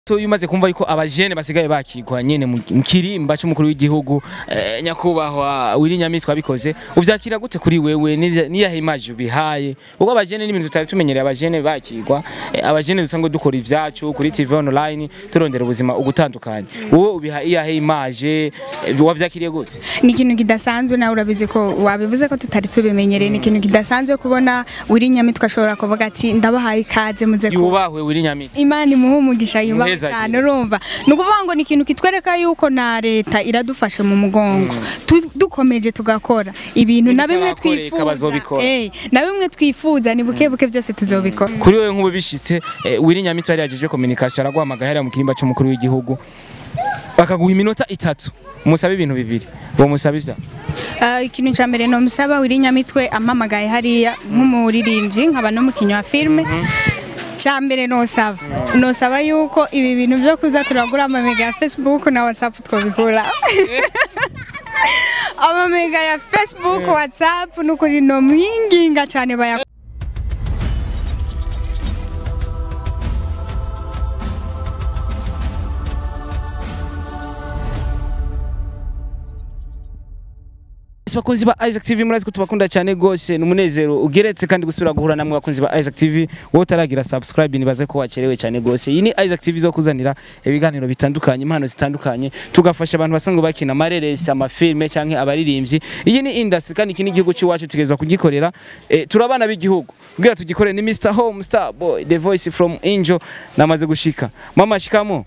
So umaze kumva yuko abajene basigaye bakigwa nyene mu mu kirimba cy'umukuru w'igihugu eh, nyakubahwa Willy Nyamitwe abikoze uvyakira gute kuri wewe n'ivya- niyahe image ubihaye kuko abajene n'ibintu tutari tumenyereye abajene bakigwa eh, abajene dusanzwe dukora ivyacu kuri TV online turondera ubuzima ugutandukanye wowe ubiha iyahe image eh, wavyakiriye gute ni ikintu kidasanzwe nawe urabizi ko wabivuze ko tutari tubimenyereye ni ikintu kidasanzwe kubona Willy Nyamitwe ashobora kuvuga ati ndabahaye ikaze muze ku yubahwe Willy Nyamitwe Imana imuhe umugisha yubaha Muheza cyane urumva ni ukuvuga ngo ni ikintu kitwereka yuko na leta iradufashe mu mugongo Tu- dukomeje tugakora ibintu na bimwe Ibitarakoreka twifuza bazobikora. Eh, na bimwe twifuza ni buke buke byose tuzobikora kuri wewe nk'ubu bishitse eh, Willy Nyamitwe yari yajeje communication araguhamagaye hariya mu kirimba cy'umukuru w'igihugu bakaguha iminota itatu musabe ibintu bibiri uwo musaba ivya Ah, ikintu cya mbere nomusaba Willy Nyamitwe ampamagaye hariya nk'umuririmbyi nkaba n'umukinnyi wa filime cya mbere nosaba nosaba yuko ibi bintu byo kuza turagura amamega ya Facebook na WhatsApp twabikura amamega ya Facebook WhatsApp nukuri no mwinginga cyane baya bakunzi ba Isaac TV murazi ko tubakunda cyane gose numunezero ugeretse kandi gusubira guhura namwe bakunzi ba Isaac TV wowe utaragira subscribe nibaze ko wacerewe cyane gose iyi ni Isaac TV zo kuzanira ibiganiro bitandukanye impano zitandukanye tugafasha abantu basanzwe bakina amareresi amafilme canke abaririmbyi iyi ni industry kandi iki ni igihugu cy'iwacu tugezwa kugikorera eh, turabana b'igihugu kugira tugikore ni Mr Home Star Boy the voice from Angel namaze gushika mama shikamo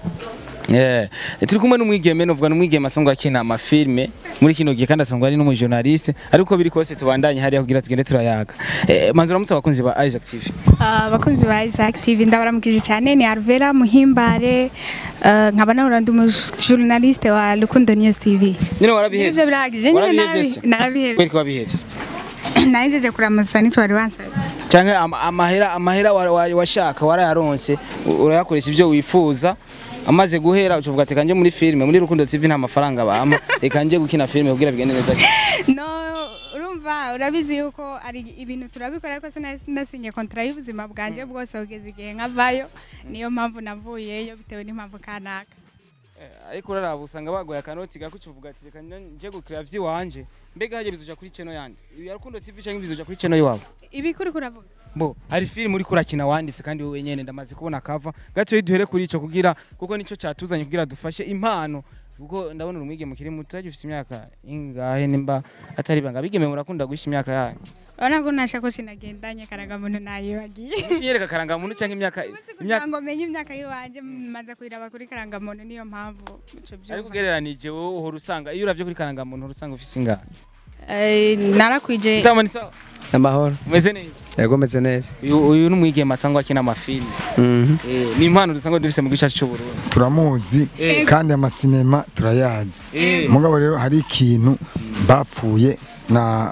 Yeah. Turi kumwe n'umwigeme novuga n'umwigeme asanzwe akina amafilme muri kino gihe kandi asanzwe ari n'umujournaliste ariko biri kose tubandanye hariya kugira tugende turayaga. Eh, manzura musa abakunzi ba Isaac TV. Ah, abakunzi ba Isaac TV ndabaramukije cyane ni Arvera Muhimbare ah, nkaba nahora ndi umujournaliste wa Rukundo News TV Nyine warabihevye. Nivyo birahagije nyine Warabihevye se? narabi- narabihevye Kweli ko wabihevye. nayijeje kuramutsa nitwari wansabye Canke ama- amahera amahera wa- wa- washaka warayaronse u- urayakoresha ibyo wifuza amaze guhera ucuvuga ati kanje muri filme muri Rukundo TV nta mafaranga bampa reka nje gukina filme kugira bigende neza cyane. no urumva urabizi yuko ari ibintu turabikora ariko sinasinye kontra y'ubuzima bwanjye bwose kugeza igihe nkavayo niyo mpamvu navuyeyo bitewe n'impamvu kanaka Eh, ariko uraraba usanga bagoye akanoti gakuca uvuga ati reka nje gukira vyiwanje mbega haje bizoja kuri channel yanje uyu Rukundo TV canke bizoja kuri channel yiwabo ibi kuri kuravuga bo hari film uri kurakina wanditse kandi wowe nyene ndamaze kubona kava gato duhere kuri ico kugira kuko nico catuzanye kugira dufashe impano kuko ndabona urumwige mukiri muto ufise imyaka ingahe nimba atari banga bigeme murakunda guhisha imyaka yanyu urabona ko nta shakoshi nagendanye karagamuntu nayibagiye nyereka karanga muntu canke imyaka kugira imyaka ngo menye imyaka y'iwanjye maze kuyiraba kuri karangamuntu niyo mpamvu ico ariko byumva ugereranije wowe uhora usanga iyo uravye kuri karanga muntu uhora usanga ufise ingahe Eh, narakwije utamani sawa amahoro umeze neza yego meze neza uyu uyu n'umwigeme asangwa akina amafilme Mhm. Eh, ni impano dusanga dufise mu gice cy'uburundi turamuzi Eh. kandi amasinema turayazi Eh. mugabo rero hari ikintu bapfuye na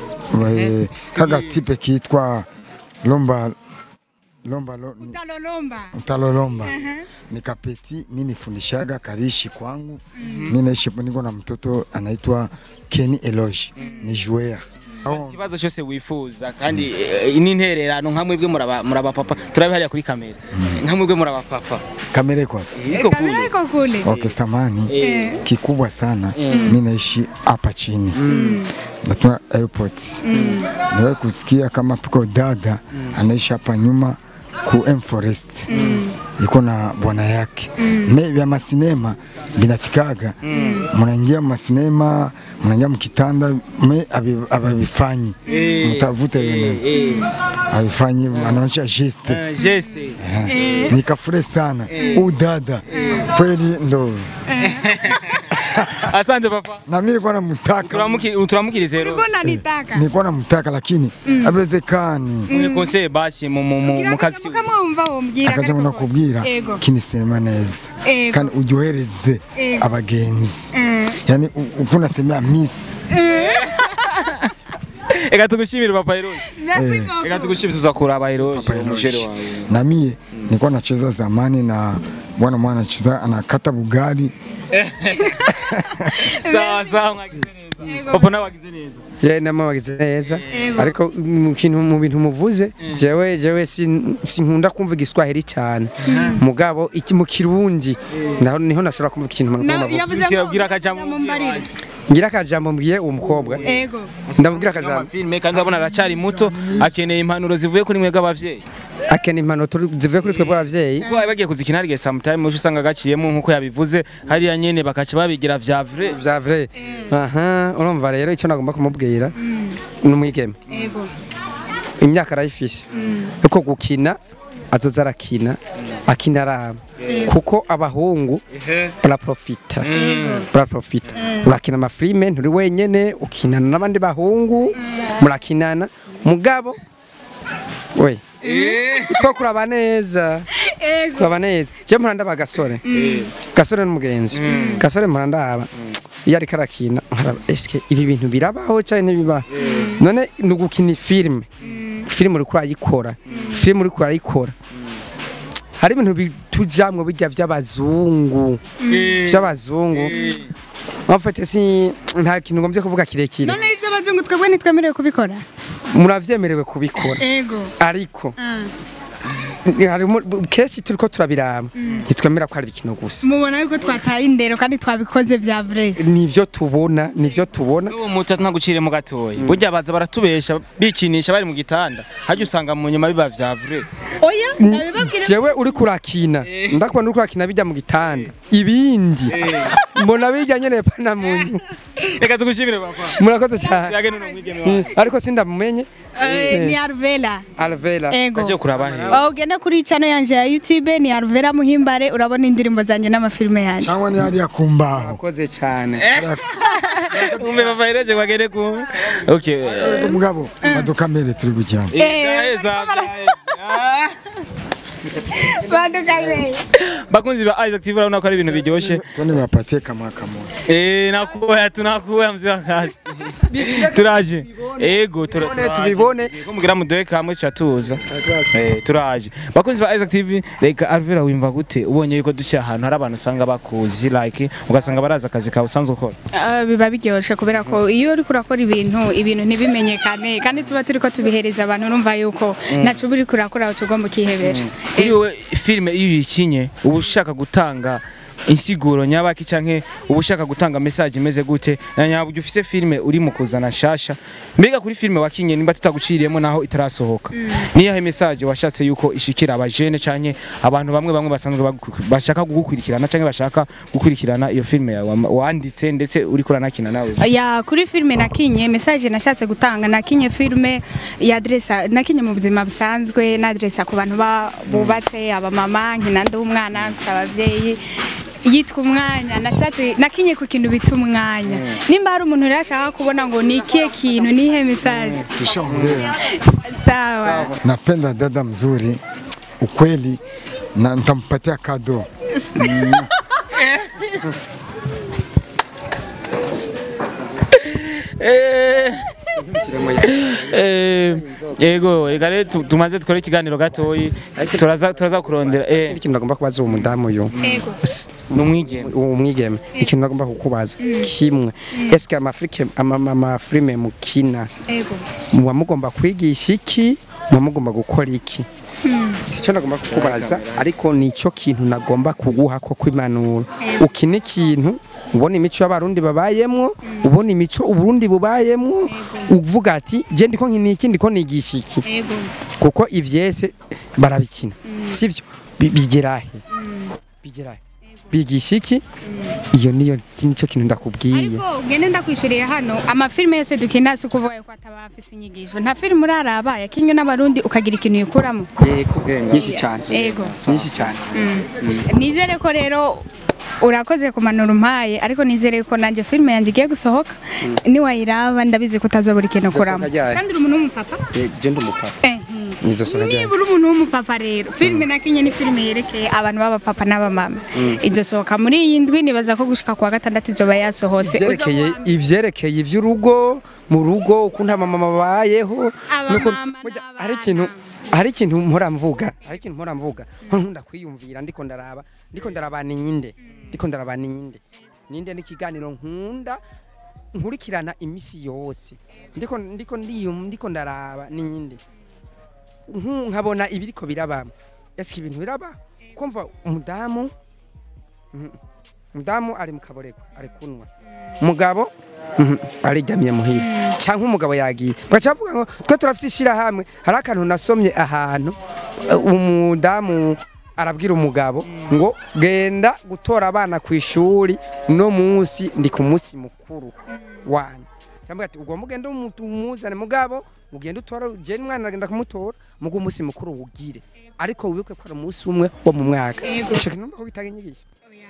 eh, kagatipe kitwa lomba lomba lo- ni- utalolomba utalolomba ni kapeti mi nifundishaga karishi kwangu mi naishi niko na mtoto anaitwa Kenny Eloge ni joueur Aho- ikibazo cyose wifuza kandi eh, n'intererano nka mwebwe muraba muraba papa turabe hariya kuri kamera nka mwebwe muraba papa kamera iko wapi? iko kamera kule iko kule Okay, samani Eh. kikubwa sana mi naishi hapa chini natuma airport niwe kusikia kama piko dada anaishi hapa nyuma ku M Forest iko na bwana yake me vya masinema vinafikaga mnaingia masinema mnaingia mkitanda me abi- ababifanyi mtavuta yone abifanyi anaonyesha geste Eh, geste Eh, nikafurahi sana u dada kweli ndo asante papa na mimi nilikuwa namtaka Turamuki- turamukirize rero ulikuwa unanitaka nilikuwa namtaka lakini hawezekani mwe conseil basi mu mu mu mu kazi kiwe kama wumva wombwira akaja ngo nakubwira ego kinisema neza Ego. kandi uryohereze Ego. abagenzi Mm. yani u- uko unatembea miss eka tugushimire papa Eroge Merci Eh. beaucoup. eka tugushimire tuza Eroge Papa Eloge. umujere wawe na mie nilikuwa nacheza zamani na bwana mwana anacheza anakata bugari sawa sawa mwagize neza papa nawe wagize neza ye nama wagize neza Yego. ariko mu kintu mu bintu muvuze jewe jewe sin- sinkunda kumva igiswahili cyane mugabo iki mu kirundi naho niho nashobora kumva ikintu Na- mpamvu yavuze ngo kirabwira akajambo mumbarire. ngira akajambo mbwiye uwo mukobwa ego ndamubwira akajambo filme kandi urabona aracyari muto akeneye impanuro zivuye kuri mwebwe abavyeyi akena impano turi- zivuye kuri twebwe abavyeyi kuko bari bagiye kuzikina hariya sometime uca usanga gaciyemo nk'uko yabivuze hariya nyene bakaca babigira vya vrai vya vrai aha urumva rero icyo nagomba kumubwira ni umwigeme ego imyaka arayifise ariko gukina azoza arakina akina araba kuko abahungu baraprofita baraprofita urakina amafilime nturi wenyene ukinana n'abandi bahungu murakinana mugabo we ifo kuraba neza ego kuraba neza je mpora ndaba gasore gasore n'umugenzi gasore mpora ndaba iyo ariko arakina nkaraba eske ibi bintu birabaho cyane ntibibaho none ni ugukina filime filime uriko urayikora filime uriko urayikora hari ibintu bitujamwo bijya vy'abazungu vy'abazungu mfate si nta kintu ngombye kuvuga kirekire none ibyo abazungu twebwe ntitwemerewe kubikora muravyemerewe kubikora ego ariko Ah. harimo kenshi turiko turabiraba ntitwemera ko ari ibikino gusa mubona yuko twataye indero kandi twabikoze vya vrai nivyo tubona nivyo tubona uwo muto ntagucire mu gatoya burya baza baratubesha bikinisha bari mu gitanda hajya usanga mu nyuma biba vya vrai oya nabibabwira jewe uri kurakina ndakubona uri kurakina bijya mu gitanda ibindi mbona bijya nyene pana mu nyuma reka tugushimire papa murakoze cyane yage nuno mwigeme Mm, wawe ariko sindamumenye Eh, ni Arvela Alvera ego aje kuraba he Oh, ugende kuri channel yanje ya YouTube ni Arvela Muhimbare urabona indirimbo zanje n'amafilme yanje cyangwa ni hariya ku mbaho murakoze cyane umbe papa ireje kwagere ku okay mugabo madukamere turi gukina Eh, Eza, badukaye bakunzi ba Isaac TV urabona ko ari ibintu biryoshye tone bapatie kama kamoja eh nakuya tunakuya mzee wa kazi turaje ego tura- Tubibone, turaje. tubibone. ko mugira mudoye kamwe tuza eh turaje bakunzi ba Isaac TV reka Alvera wimva gute ubonye yuko duce ahantu hari abantu usanga bakuzi like ugasanga baraza akazi kawe usanzwe ukora Ah, biba biryoshe kubera ko iyo uri kurakora ibintu ibintu ntibimenyekane kandi tuba turi ko tubihereza abantu urumva yuko ntaco uri kurakora tugomba ukihebera kuri wowe filime iyo uyikinye uba ushaka gutanga insiguro nyabaki canke uba ushaka gutanga message imeze gute na nyaburyo ufise filime uri mu kuzana shasha mbega kuri filime wakinye nimba tutaguciriyemo naho itarasohoka niyahe message washatse yuko ishikira abajene canke abantu bamwe bamwe basanzwe bagu- bashaka kugukurikirana canke bashaka gukurikirana iyo filime yawe wama- wanditse ndetse uri kuranakina nawe ya kuri filime nakinye message nashatse gutanga nakinye filime ya adresa nakinye mu buzima busanzwe na adresa ku bantu ba- bubatse abamama nkina ndi umwana mfise abavyeyi yitwa umwanya nashatse nakinye ku kintu bita umwanya nimba hari umuntu rero ashaka kubona ngo ni ikihe kintu nihe message tushaongea sawa napenda dada mzuri ukweli na nitampatia kado Eh, yego reka rero tu- tumaze dukore ikiganiro gatoyi turaza turaza kurondera eh ikindi kintu nagomba kubaza uwo mudamu uyu ego ni umwigeme uwo mwigeme ikintu nagomba kukubaza kimwe eske amafilime amafilime mukina ego muba mugomba kwigisha iki muba mugomba gukora iki icyo nagomba kukubaza ariko nicyo kintu nagomba kuguha ko kwimpanuro ukina ikintu ubona imico y'abarundi babayemwo ubona imico uburundi bubayemwo uvuga ati je ndiko nkina iki ndiko nigisha iki ego kuko ivyese barabikina sivyo Bi- bigerahe bigerahe bigisha iki iyo niyo nicyo kintu ndakubwiye ariko ugende ndakwishuriye hano amafilime yose dukina si ukuvuga ko ataba afise inyigisho nta filime uraraba yakinywe n'abarundi ukagira ikintu uyikuramo yego nyinshi cyane Yego. nyinshi cyane nizere ko rero urakoze kumanura umpaye ariko nizere ko nanjye filime yanjye igiye gusohoka niwayiraba ndabizi ko utazobura ikintu ukuramo Izosohoka ryari? kandi uri umuntu w'umupapa je ndi umupapa Eh, nizo sora ryari niba uri umuntu w'umupapa rero filime nakinye ni filime yerekeye abantu b'abapapa n'abamama izosohoka muri iyi ndwi nibaza ko gushika kuwa gatandatu izoba yasohotse ivyerekeye ivyerekeye ivy'urugo mu rugo ukuntu abamama babayeho Abamama n'ukuntu- burya n'abana. hari ikintu hari ikintu mpora mvuga hari ikintu mpora mvuga nkunda kwiyumvira ndiko ndaraba ndiko ndaraba ninde ndiko ndaraba ninde ninde n'ikiganiro nkunda nkurikirana imisi yose ndiko ndiko ndiyum ndiko ndaraba ninde Nku- nkabona ibiriko biraba ese ibintu biraba kumva umudamu Mhm. umudamu ari mu kaborego ari kunwa umugabo mhm, ariryamiye muhira cyangwa umugabo yagiye bagaca bavuga ngo twe turafite ishyirahamwe hari akantu nasomye ahantu eh, umudamu arabwira umugabo ngo genda gutora abana ku ishuri uno munsi ndi ku munsi mukuru wanyu cyangwa ati ugomba ugende umu- umuzane mugabo ugende utora je mwana agenda kumutora mugo umunsi mukuru wugire ariko wibuke ko ari umunsi umwe wo mu mwaka Yego. ico kintu numva ko gitanga inyigisho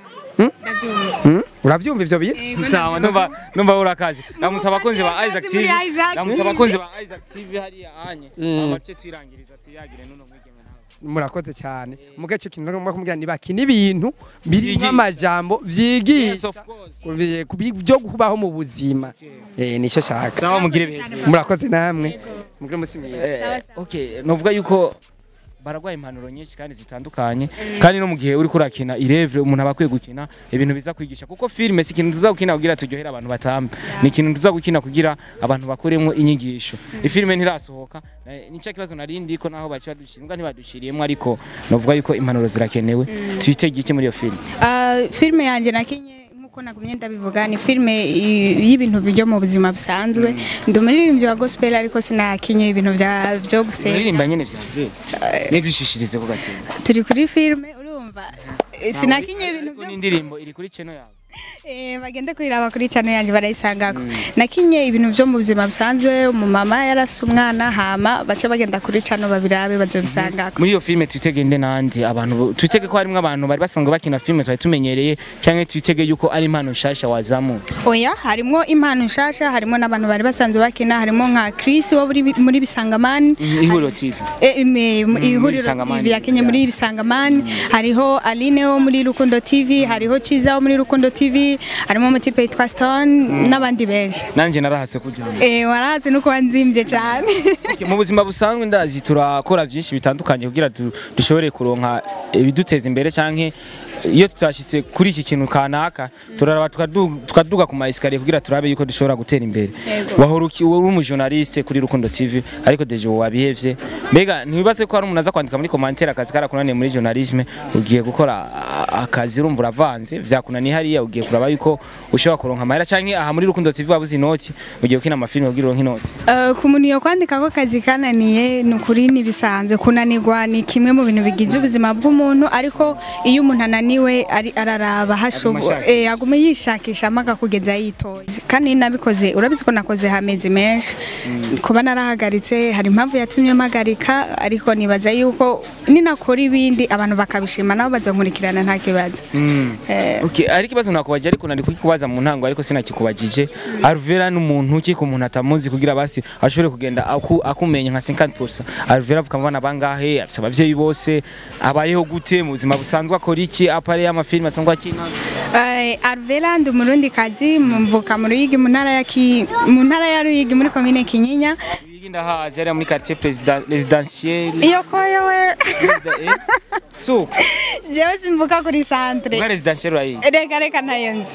Ndabyumva. Hmm? uravyumva ivyo bintu Yego, Sawa, numva numva urakazi ndamusaba abakunzi ba Isaac TV muri Isaac. ndamusaba abakunzi ba Isaac TV hariya anye Mm. amace twirangiriza tuyagire nuno mwigeme nawe murakoze cyane muga ico kintu ngomba kumubwira ni bakina ibintu birimo Vyigisha. amajambo yes vyigisha of course kubi- kubi- byo kubaho mu buzima eh nico shaka sawa mugire beza murakoze namwe mugire musi mwiza Eh, okay novuga yuko baragwaye impanuro nyinshi kandi zitandukanye kandi no mu gihe uri kurakina irevre umuntu aba akwiye gukina ibintu biza kwigisha kuko filime si ikintu tuza gukina kugira turyohere abantu batambe ni ikintu tuza gukina kugira abantu bakuremo inyigisho ifilime ntirasohoka eh, nicyo kibazo narindi ko naho baci badushira ntibadushiriyemo ariko novuga yuko impanuro zirakenewe twitege iki muri iyo filime Ah, filime yanjye nakinye nk'uko nagumye ndabivuga ni filime i- y'ibintu byo mu buzima busanzwe ndi umuririmbyi wa gospel ariko sinakinye ibintu bya byo gusenga uririmba nyene vyavuye nidushishirize ko gatemba turi kuri filime urumva Eh, sinakinye ibintu ariko byo n'indirimbo iri kuri channel yawe Eh, bagende kuyiraba kuri channel yanjye barayisangako nakinye ibintu byo mu buzima busanzwe umumama yarafise umwana hama bace bagenda kuri channel babirabe bazobisangako muri iyo filime twitege nde nandi abantu bo- twitege ko harimo abantu bari basanzwe bakina filime twari tumenyereye cyangwa twitege yuko ari impano nshasha wazamu oya harimo impano nshasha harimo n'abantu bari basanzwe bakina harimo nka Chris wo muri muri bisangamani ihuriro tv Eh, me- mu- ihuriro Bisangamani. TV yakenye muri bisangamani hariho Aline wo muri Rukundo TV hariho Chiza wo muri Rukundo TV harimo umutipe yitwa Stone n'abandi benshi nanjye narahase kujyamo eh warazi nuko wanzimbye cyane Okay, mu buzima busanzwe ndazi turakora byinshi bitandukanye kugira du- dushobore kuronka ibiduteza imbere canke iyo tutashyitse kuri iki kintu kanaka turaraba tukadu- tukaduga ku maesikariye kugira turabe yuko dushobora gutera imbere Yego. wahora uki- uri umujournaliste kuri Rukundo TV ariko deje ubu wabihevye mbega ntibibaze ko hari umuntu aza kwandika muri commentaire akazi karakunaniye muri journalisme ugiye gukora a- akazi urumva uravanze vyakunaniye hariya ugiye kuraba yuko ushobora kuronka amahera canke aha muri Rukundo TV wabuze inoti ugiye gukina amafilme kugira uronke inoti Eh, ku muntu yo kwandika ko kazi kananiye ni ukuri ntibisanzwe kunanirwa ni kimwe mu bintu bigize ubuzima bw'umuntu ariko iyo umuntu ananiwe ari araraba hashobo ashaka. eh, agume yishakishamo akakugeza yitoye kandi nabikoze urabizi ko nakoze hamezi menshi kuba narahagaritse hari impamvu yatumye mpagarika ariko nibaza yuko ninakora ibindi abantu bakabishima nabo bazankurikirana nta kibazo Eh, Okay, ari ikibazo nakubaje ariko nari kukikubaza mu ntango ariko sinakikubajije. Alvera n'umuntu ki ku muntu atamuzi kugira basi ashobore kugenda aku, akumenya nka 50%. Alvera avuka mu bana bangahe, afise abavyeyi bose, abayeho gute mu buzima busanzwe akora iki, apare y'amafilme asanzwe akina. Eh, Arvela ndi umurundi kazi mvuka mu Ruyigi mu ntara ya Ki- mu ntara ya Ruyigi muri komine Kinyinya Yigi ndahazi ari muri quartier président résidentiel. iyo koyo we Eh? So, jewe simvuka kuri centre muri résidentiel urayi. reka reka ntayo nzi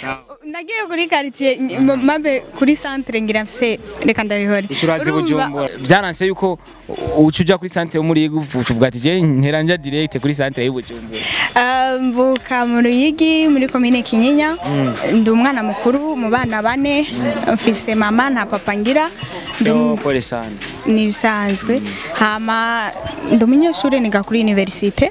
nagiye kuri quartier ny- m- mabe kuri centre ngira mfise reka ndabihore Turazi Urumva, bujumbura. Byaranse yuko uca uja kuri centre yo muri Yigi uvuga ati je ntera njya direct kuri centre y'ubujumbura. eh, mvuka mu Ruyigi muri komine Kinyinya ndi umwana mukuru mu bana bane mfise mama nta papa ngira ndi Yo pole sana. ni ibisanzwe hama ndi umunyeshuri niga kuri universite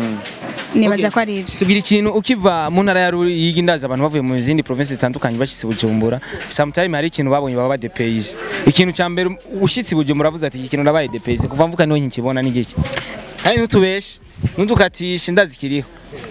nibaza ko ari ibyo tugira ikintu ukiva mu ntara ya Ruyigi ndaza abantu bavuye mu zindi province zitandukanye bashitse Bujumbura sometime hari ikintu babonye baba badepays ikintu cya mbere ushitse Bujumbura avuze ati iki kintu ndabaye depays kuva mvuka niho nkikibona ni giki kandi ntutubeshe ntudukatishe ndazi kiriho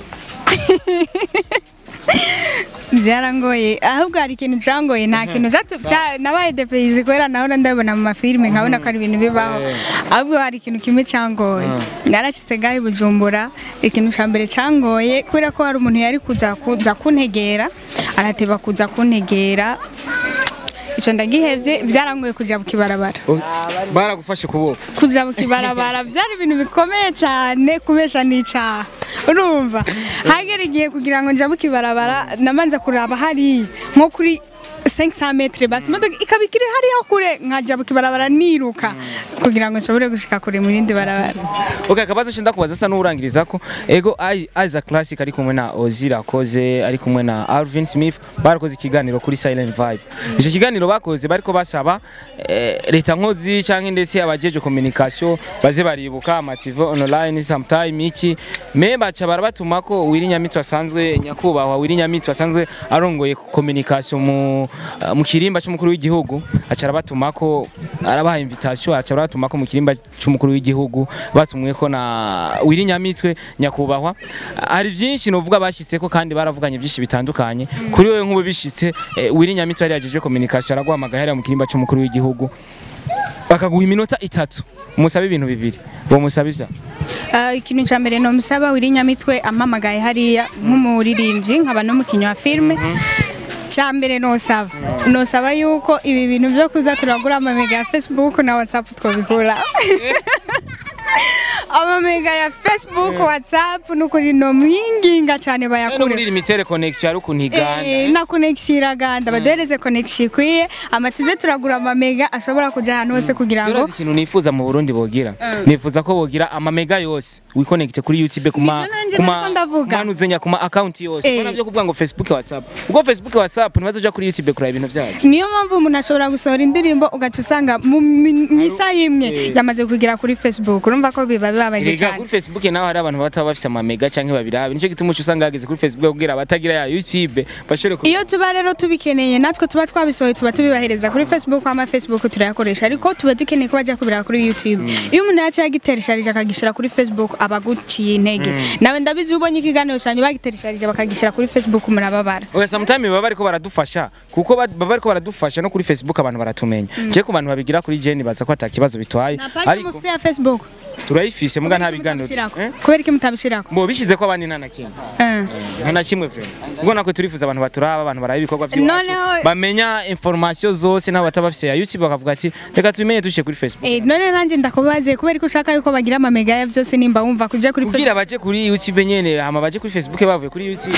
byarangoye ahubwo hari ikintu cyangoye nta kintu cyatu- cya- nabaye depeyizi kubera nahora ndabona mu mafilime nkabona ko ari ibintu bibaho ahubwo hari ikintu kimwe cyangoye narashyitse ngaho i bujumbura ikintu cya mbere cyangoye kubera ko hari umuntu yari kuza kuza kuntegera arateba kuza kuntegera icyo ndagihebye byarangoye kujya mu kibarabara baragufashe ukuboko kujya mu kibarabara byari ibintu bikomeye cyane kubesha n'icyaha urumva hagera igihe kugira ngo njabuke ibarabara namanza kuraba hariya nko kuri 500 metre basi imodoka ikaba ikiri hariya kure nkajabuka ibarabara niruka kugira ngo nshobore gushika kure mu yindi barabara Okay, akabazo cyenda kubaza asa n'urangiriza ko ego Aiza Classic ari kumwe na Ozil akoze ari kumwe na Alvin Smith barakoze ikiganiro kuri Silent Vibe. Icyo kiganiro bakoze bariko basaba eh, leta nkozi cyangwa ndetse abajeje communication baze baribuka amativo online sometime iki me baca barabatuma ko Wiri Nyamitwe asanzwe nyakubahwa Wiri Nyamitwe asanzwe arongoye communication mu mu kirimba cy'umukuru w'igihugu aca arabatuma ko arabaha invitation aca arabatuma ko mu kirimba cy'umukuru w'igihugu batumwe ko na Wiri Nyamitwe nyakubahwa hari byinshi novuga bashyitse ko kandi baravuganye byinshi bitandukanye kuri wewe nk'ubu bishitse eh, Wiri Nyamitwe yari yajeje communication araguhamagaye hariya mu kirimba cy'umukuru w'igihugu bakaguha iminota itatu musabe ibintu bibiri uwo musaba ivya Ah, ikintu cya mbere nomusaba wiri nyamitwe ampamagaye hariya nk'umuririmbyi nkaba n'umukinnyi wa filime cya mbere nosaba nosaba yuko ibi bintu byo kuza turagura amamega ya facebook na whatsapp twabikura amamega ya facebook whatsapp nukuri no mwinginga cyane no bayakure muri limitere connection ari ukuntu iganda Eh, na connection iraganda baduhereze connection ikwiye amatuze turagura amamega ashobora kujya ahantu hose kugira ngo Urazi ikintu nifuza mu Burundi bogira nifuza ko bogira amamega yose wiconnect kuri YouTube kuma Nivyo nanje kuma nariko ndavuga. manuzenya kuma account yose Eh. bana byo kuvuga ngo Facebook WhatsApp ubwo Facebook WhatsApp ntibazo uja kuri YouTube kuraba ibintu byayo niyo mpamvu umuntu ashobora gusohora indirimbo ugaca usanga mu mi- mu isaha imwe Eh. yamaze kugira kuri facebook urumva ko biba bibabaje Erega cyane kuri Facebook naho hari abantu bataba bafise amamega canke babirabe nico gituma uca usanga hageze kuri Facebook kugira abatagira ya YouTube bashobore ku iyo tuba rero tubikeneye natwe tuba twabisohoye tuba tubibahereza kuri facebook ama facebook turayakoresha ariko tuba dukeneye ko bajya kubira kuri youtube iyo umuntu yaciye agiteresharije akagishyira kuri facebook aba aguciye intege nawe ndabizi iyo ubonye ikiganiro cyanjye bagiteresharije bakagishyira kuri facebook murababara Oya sometimes baba bariko baradufasha kuko ba- baba bariko baradufasha no kuri Facebook abantu baratumenya je ku bantu babigira kuri Jeni baza ko atakibazo bitwaye na page ariko mufise ya facebook turayifise muga nta biganiro mutabishirako Eh? kubera iki mutabishirako Mbo bishize ko abandi nta na kimwe Eh. nta na kimwe vyo ubwo nakwe turifuza abantu baturaba abantu baraba ibikorwa by'iwacu Noneho- bamenya information zose n'abo bataba bafise ya YouTube bakavuga ati reka tubimenye duciye kuri Facebook Eh, none nanjye ndakubaze kubera ko ushaka yuko bagira amamega ya byose nimba wumva kujya kuri facebook kugira baje kuri YouTube nyene hama baje kuri Facebook bavuye kuri YouTube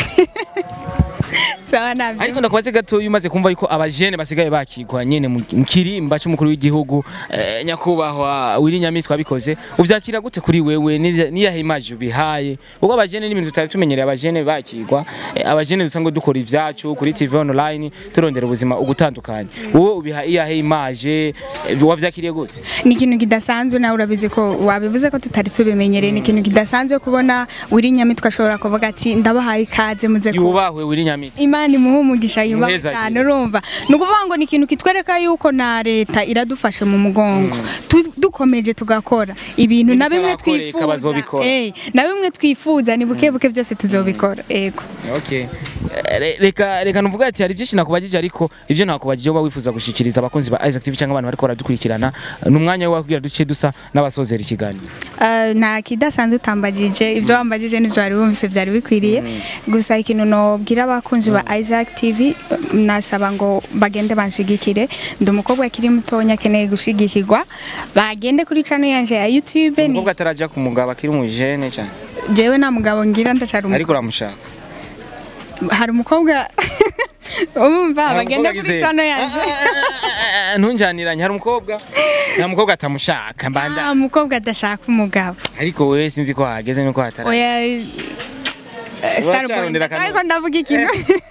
sawa nabyo ariko ndakubaze gato iyo umaze kumva yuko abajene basigaye bakigwa nyene mu mu kirimba cy'umukuru w'igihugu eh, nyakubahwa Willy Nyamitwe abikoze uvyakira gute kuri wewe n'ivya- niyahe image ubihaye kuko abajene n'ibintu tutari tumenyereye abajene bakigwa eh, abajene dusanga dukora ivyacu kuri TV online turondera ubuzima ugutandukanye wowe ubiha iyahe image eh, wavyakiriye gute ni ikintu kidasanzwe nawe urabizi ko wabivuze ko tutari tubimenyereye ni ikintu kidasanzwe kubona wiri nyamitwe ashobora kuvuga ati ndabahaye ikaze muze ku yubahwe Willy Nyamitwe imana imuhe umugisha yubaha Muheza cyane agira. urumva ni ukuvuga ngo ni ikintu kitwereka yuko na leta iradufashe mu mugongo Tu- dukomeje tugakora ibintu na bimwe bitabakoreka twifuza bazobikora. Eh, na bimwe twifuza ni buke buke byose tuzobikora yego Okay. Eh, re- Reka reka nuvuga ati hari byinshi nakubajije ariko ibyo nakubajije uba wifuza gushikiriza abakunzi ba Isaac TV cyangwa abantu bariko baradukurikirana ni umwanya wo kugira duce dusa n'abasozera ikiganiro. Uh, nta kidasanzwe utambagije ibyo wambagije n'ibyo wari wumvise byari bikwiriye gusa ikintu nobwira abakunzi ba Isaac TV nasaba ngo bagende banshigikire ndi umukobwa akiri mutonya akeneye gushigikirwa bagende kuri channel yanje ya YouTube ni Umukobwa ataraja ku mugabo akiri umujene cyane jewe nta mugabo ngira ndacara umu- ariko uramushaka. hari umukobwa umva Hari bagende umukobwa kuri agize- channel yanje Ah, ah, ah, Ntunjaniranye hari umukobwa nta mukobwa atamushaka mbanda nta mukobwa adashaka umugabo ariko wewe sinzi ko hageze nuko hatara. oya eh, Starboy Uracarondera akantu. ariko ndavuga ikintu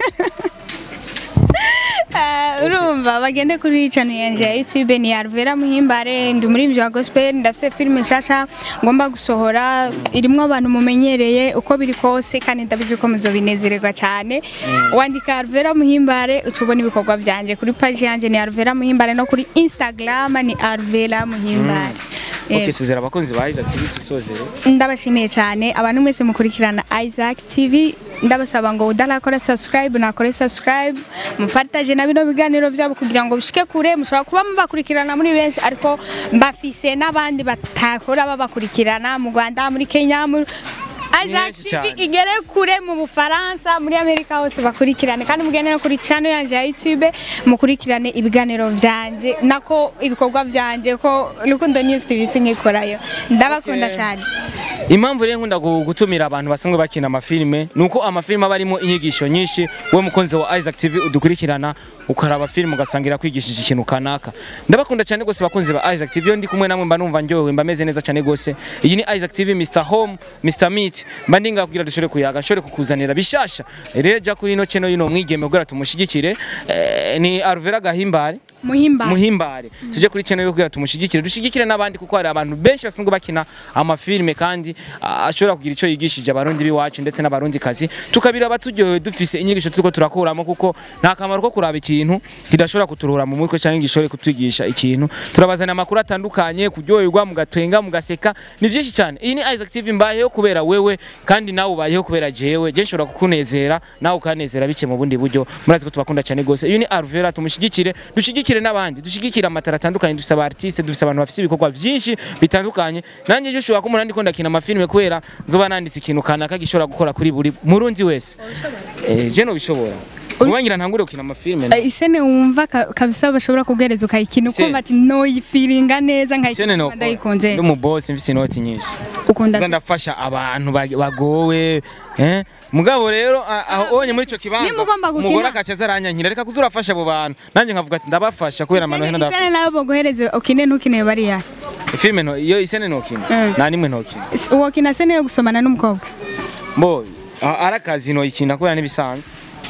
Eh, urumva bagende kuri channel yanje ya YouTube ni Arvera Muhimbare ndi umuririmbyi wa gospel ndafise filime nshasha ngomba gusohora irimwo abantu mumenyereye uko biri kose kandi ndabizi ko muzobinezererwa cyane wandika Arvera Muhimbare ucubona ibikorwa byanje kuri page yanje ni Arvera Muhimbare no kuri Instagram ni Arvera Muhimbare Okay, Eh, sezera abakunzi ba Isaac TV tusozere. ndabashimiye cyane abantu mwese mukurikirana Isaac TV ndabasaba ngo udarakora subscribe nakore subscribe mupartage na bino biganiro byabo kugira ngo bishike kure mushobora kuba mubakurikirana muri benshi ariko mbafise n'abandi batakora babakurikirana mu Rwanda muri Kenya muri Isaac benshi TV cyane. igere kure mu Bufaransa muri Amerika hose bakurikirane kandi mugende no kuri channel yanje ya YouTube mukurikirane ibiganiro byanje nako ibikorwa byanje ko Rukundo News TV sinkikorayo ndabakunda Okay. cyane impamvu rero nkunda gu- gutumira abantu basanzwe bakina amafilime ni uko amafilime aba arimo inyigisho nyinshi we mukunzi wa Isaac TV udukurikirana ukaraba filime ugasanga irakwigishije ikintu kanaka ndabakunda cyane rwose bakunzi ba Isaac TV iyo ndi kumwe namwe mba numva ndyohewe mba meze neza cyane rwose iyi ni Isaac TV Mr Home Mr Meat mba ndi ngaho kugira dushobore kuyaga nshobore kukuzanira bishasha rero jya kuri ino channel y'ino mwigeme kugira tumushigikire eh, ni Arvera Gahimbare muhimba muhimbare tuje kuri channel yo kugira tumushigikire dushigikire n'abandi kuko hari abantu benshi basanzwe bakina amafilime kandi ah, ashobora kugira ico yigishije abarundi biwacu ndetse n'abarundi kazi tukabiraba turyohewe dufise inyigisho turiko turakuramo kuko nta kamaro ko kuraba ikintu kidashobora kuturuhura mu mutwe cyangwa gishobore kutwigisha ikintu turabazana amakuru atandukanye kuryoherwa mugatwenga mugaseka ni byinshi cyane iyi ni Isaac TV mbayeho kubera wewe kandi nawe ubayeho kubera jewe je nshobora kukunezera nawe ukanezera bice mu bundi buryo murazi ko tubakunda cyane gose iyi ni Arvera tumushigikire dushigikire n'abandi dushigikire amatara atandukanye dufise aba artiste dufise abantu bafise ibikorwa byinshi bitandukanye nanjye je ushobora kumuna ndiko ndakina amafilme kubera nzoba nanditse ikintu kanaka gishobora gukora kuri buri murundi wese eh je no bishobora Uwangira ntangure gukina amafilme Eh, isene wumva ka- kabisa bashobora kuguhereza ukayikina Isene. ukumva ati noyifiringa neza Sene nkayikina no ndayikunze ndi mu boss mfise inoti nyinshi ukunda Nza se ndafasha abantu bag- bagowe eh mugabo rero a- aho onye muri ico kibanza Nimba ugomba gukina- umugore akacaza aranyankira reka kuzura afasha abo bantu nanjye nkavuga ati ndabafasha kubera amano hena Isene- isene ndafasha nawe boguhereze ukine ntukine bariya filme no iyo isene nokina Mm. nta nimwe nokina Is- wokina sene yo gusomana n'umukobwa mbo a- ari akazi noyikina kubera n'ibisanzwe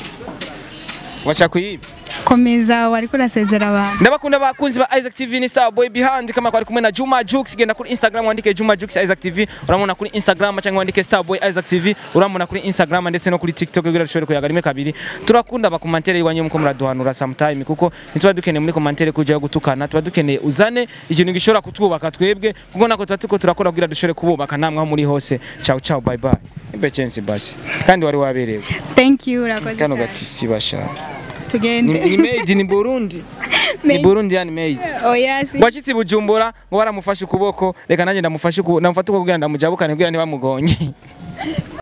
bashaka kuyiba komeza wari kurasezera abantu ndabakunda bakunzi ba Isaac TV ni Star Boy Behind kama kwari kumwe na Juma Jux genda kuri Instagram wandike Juma Jux Isaac TV uramubona kuri Instagram cyangwa wandike Star Boy Isaac TV uramubona kuri Instagram ndetse no kuri TikTok kugira dushobore kuyaga rimwe kabiri turakunda bakomantere iwanyu muko muraduhanura sometime kuko ntituba dukeneye muri komantere kujya gutukana tuba dukeneye uzane ikintu gishobora kutwubaka twebwe kuko nako tuba turiko turakora kugira dushobore kububaka namwe aho muri hose ciao ciao bye bye imbe chance basi kandi wari waberewe thank you urakoze kano cyane. gatisi basha ni, tugende ni made ni Burundi ni Made. Burundi yani made oya si washyitsi bujumbura ngo baramufashe ukuboko reka nanjye ndamufashe ukuboko ndamufata ukuboko kugira ndamujabukane kugira ntibamugonye